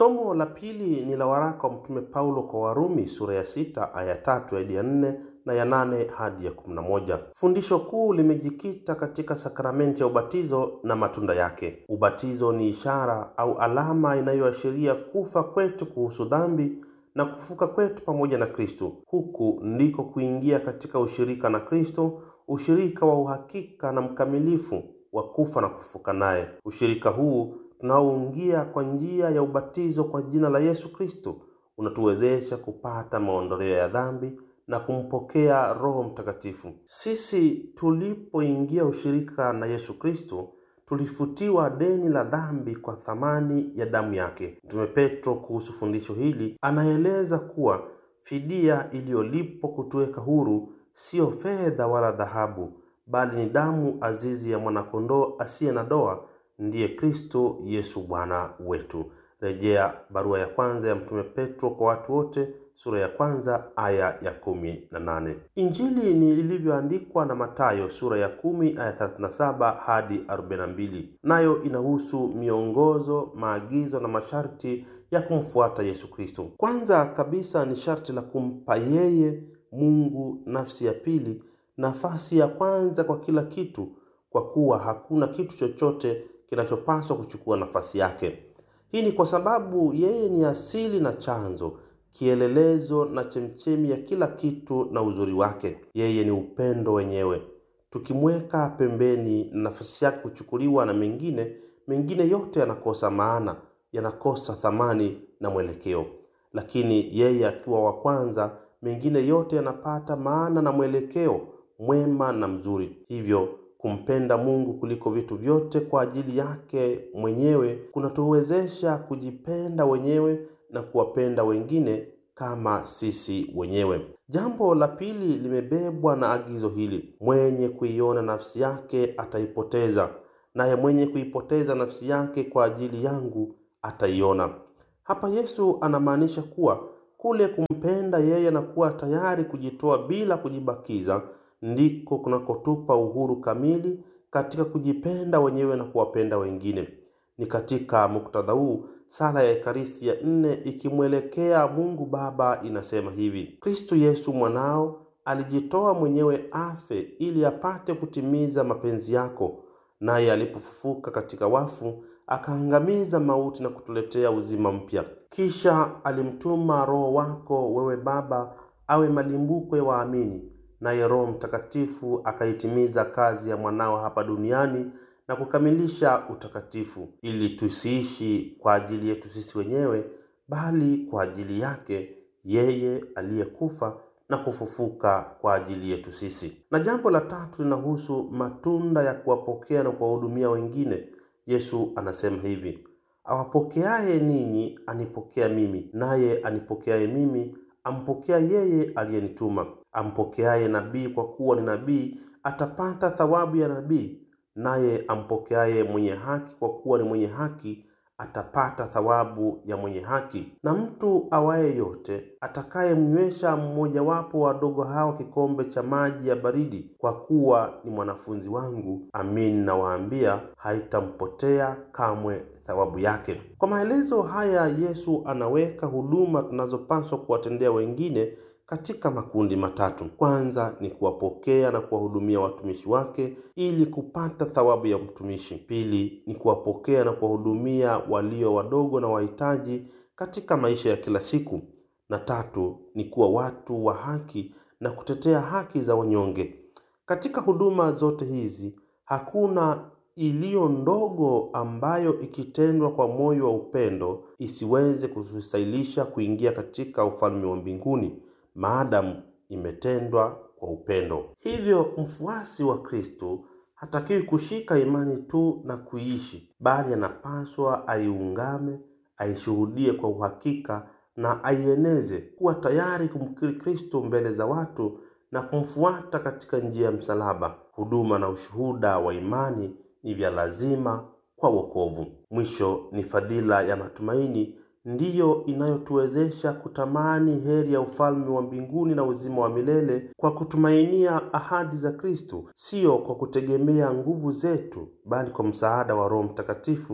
Somo la pili ni la waraka wa Mtume Paulo kwa Warumi sura ya sita aya tatu hadi ya nne na ya nane hadi ya kumi na moja. Fundisho kuu limejikita katika sakramenti ya ubatizo na matunda yake. Ubatizo ni ishara au alama inayoashiria kufa kwetu kuhusu dhambi na kufuka kwetu pamoja na Kristo. Huku ndiko kuingia katika ushirika na Kristo, ushirika wa uhakika na mkamilifu wa kufa na kufuka naye. Ushirika huu tunaoingia kwa njia ya ubatizo kwa jina la Yesu Kristo unatuwezesha kupata maondoleo ya dhambi na kumpokea Roho Mtakatifu. Sisi tulipoingia ushirika na Yesu Kristo tulifutiwa deni la dhambi kwa thamani ya damu yake. Mtume Petro kuhusu fundisho hili anaeleza kuwa fidia iliyolipwa kutuweka huru siyo fedha wala dhahabu, bali ni damu azizi ya mwanakondoo asiye na doa, ndiye Kristo Yesu Bwana wetu. Rejea barua ya kwanza ya Mtume Petro kwa watu wote sura ya kwanza aya ya kumi na nane. Injili ni ilivyoandikwa na Mathayo sura ya kumi aya 37 hadi 42, nayo inahusu miongozo, maagizo na masharti ya kumfuata Yesu Kristo. Kwanza kabisa ni sharti la kumpa yeye Mungu nafsi ya pili, nafasi ya kwanza kwa kila kitu, kwa kuwa hakuna kitu chochote kinachopaswa kuchukua nafasi yake. Hii ni kwa sababu yeye ni asili na chanzo kielelezo na chemchemi ya kila kitu na uzuri wake. Yeye ni upendo wenyewe. Tukimweka pembeni na nafasi yake kuchukuliwa na mengine, mengine yote yanakosa maana, yanakosa thamani na mwelekeo. Lakini yeye akiwa wa kwanza, mengine yote yanapata maana na mwelekeo mwema na mzuri. Hivyo kumpenda Mungu kuliko vitu vyote kwa ajili yake mwenyewe kunatuwezesha kujipenda wenyewe na kuwapenda wengine kama sisi wenyewe. Jambo la pili limebebwa na agizo hili: mwenye kuiona nafsi yake ataipoteza, naye mwenye kuipoteza nafsi yake kwa ajili yangu ataiona. Hapa Yesu anamaanisha kuwa kule kumpenda yeye na kuwa tayari kujitoa bila kujibakiza ndiko kunakotupa uhuru kamili katika kujipenda wenyewe na kuwapenda wengine. Ni katika muktadha huu sala ya Ekaristi ya nne ikimwelekea Mungu Baba inasema hivi: Kristo Yesu mwanao alijitoa mwenyewe afe ili apate kutimiza mapenzi yako, naye alipofufuka katika wafu akaangamiza mauti na kutuletea uzima mpya. Kisha alimtuma Roho wako wewe Baba awe malimbuko ya waamini, naye Roho Mtakatifu akaitimiza kazi ya mwanao hapa duniani na kukamilisha utakatifu, ili tusiishi kwa ajili yetu sisi wenyewe, bali kwa ajili yake yeye aliyekufa na kufufuka kwa ajili yetu sisi. Na jambo la tatu linahusu matunda ya kuwapokea na kuwahudumia wengine. Yesu anasema hivi: awapokeaye ninyi anipokea mimi, naye anipokeaye mimi ampokea yeye aliyenituma. Ampokeaye nabii kwa kuwa ni nabii atapata thawabu ya nabii, naye ampokeaye mwenye haki kwa kuwa ni mwenye haki atapata thawabu ya mwenye haki. Na mtu awaye yote atakayemnywesha mmojawapo wadogo hao kikombe cha maji ya baridi, kwa kuwa ni mwanafunzi wangu, amin nawaambia, haitampotea kamwe thawabu yake. Kwa maelezo haya, Yesu anaweka huduma tunazopaswa kuwatendea wengine katika makundi matatu. Kwanza ni kuwapokea na kuwahudumia watumishi wake ili kupata thawabu ya mtumishi. Pili ni kuwapokea na kuwahudumia walio wadogo na wahitaji katika maisha ya kila siku, na tatu ni kuwa watu wa haki na kutetea haki za wanyonge. Katika huduma zote hizi hakuna iliyo ndogo ambayo ikitendwa kwa moyo wa upendo isiweze kutusahilisha kuingia katika ufalme wa mbinguni maadamu imetendwa kwa upendo. Hivyo mfuasi wa Kristo hatakiwi kushika imani tu na kuiishi, bali anapaswa aiungame, aishuhudie kwa uhakika na aieneze, kuwa tayari kumkiri Kristo mbele za watu na kumfuata katika njia ya msalaba. Huduma na ushuhuda wa imani ni vya lazima kwa wokovu. Mwisho ni fadhila ya matumaini ndiyo inayotuwezesha kutamani heri ya ufalme wa mbinguni na uzima wa milele kwa kutumainia ahadi za Kristo, siyo kwa kutegemea nguvu zetu, bali kwa msaada wa Roho Mtakatifu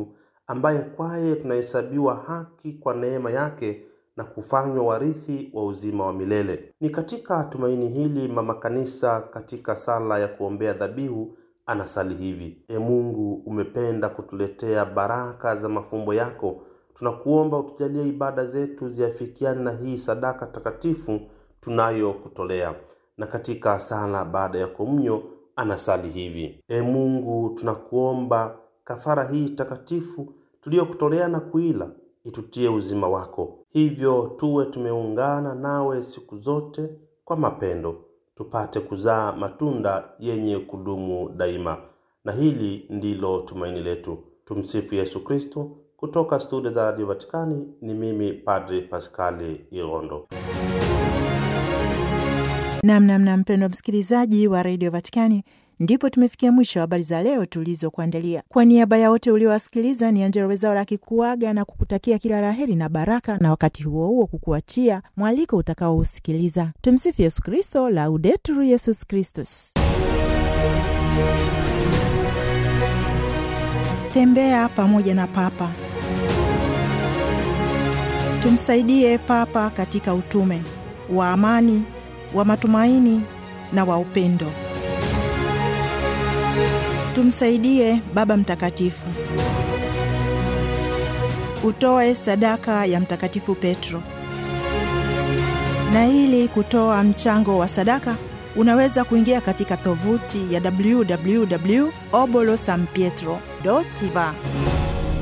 ambaye kwaye tunahesabiwa haki kwa neema yake na kufanywa warithi wa uzima wa milele. Ni katika tumaini hili mama kanisa katika sala ya kuombea dhabihu anasali hivi: E Mungu, umependa kutuletea baraka za mafumbo yako, tunakuomba utujalie ibada zetu ziafikiane na hii sadaka takatifu tunayokutolea. Na katika sala baada ya komunyo anasali hivi: E Mungu, tunakuomba kafara hii takatifu tuliyokutolea na kuila itutie uzima wako, hivyo tuwe tumeungana nawe siku zote kwa mapendo, tupate kuzaa matunda yenye kudumu daima. Na hili ndilo tumaini letu. Tumsifu Yesu Kristo. Kutoka studio za Radio Vatikani ni mimi Padri Paskali Irondo. Namnamna mpendwa msikilizaji wa redio Vatikani, ndipo tumefikia mwisho wa habari za leo tulizokuandalia. Kwa niaba ya wote uliowasikiliza, ni Angelo Wezaura akikuaga na kukutakia kila laheri na baraka, na wakati huo huo kukuachia mwaliko utakaousikiliza. Tumsifu Yesu Kristo, Laudetur Yesus Kristus. Tembea pamoja na Papa. Tumsaidie Papa katika utume wa amani, wa matumaini na wa upendo. Tumsaidie Baba Mtakatifu. Utoe sadaka ya Mtakatifu Petro. Na ili kutoa mchango wa sadaka unaweza kuingia katika tovuti ya www obolo san pietro va